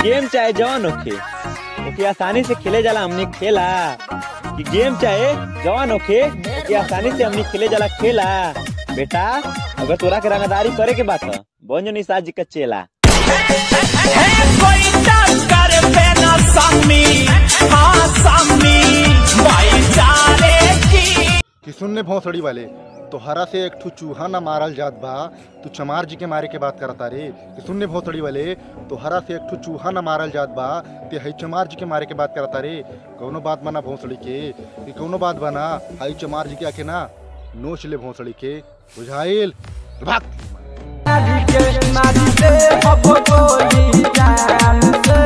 game चाहे जवान होखे ओके आसानी से खेले जाला हमने खेला कि गेम चाहे जवान होखे ओके आसानी से हमने खेले जाला खेला बेटा अगर तोरा के रंगदारी करे के बात ह बन जो निशा जी का चेला कोई टक्कर पे न सम्मी हाँ सम्मी भाईचारे की कि सुनने भौसड़ी वाले तोहरा से एक ठू चूहा ना मारल जात बा तू चमार जी के मारे के बात करता रे कि सुनने भौसड़ी वाले तोहरा से एक ठू चूहा ना मारल जात बा ते हई चमार जी के मारे के बात करता रे कौनो बात बना भौसड़ी के कि कौनो बात बना हई चमार जी के आके ना नोच ले भौसड़ी के बुझाइल भाग मारी से अब गोली जान से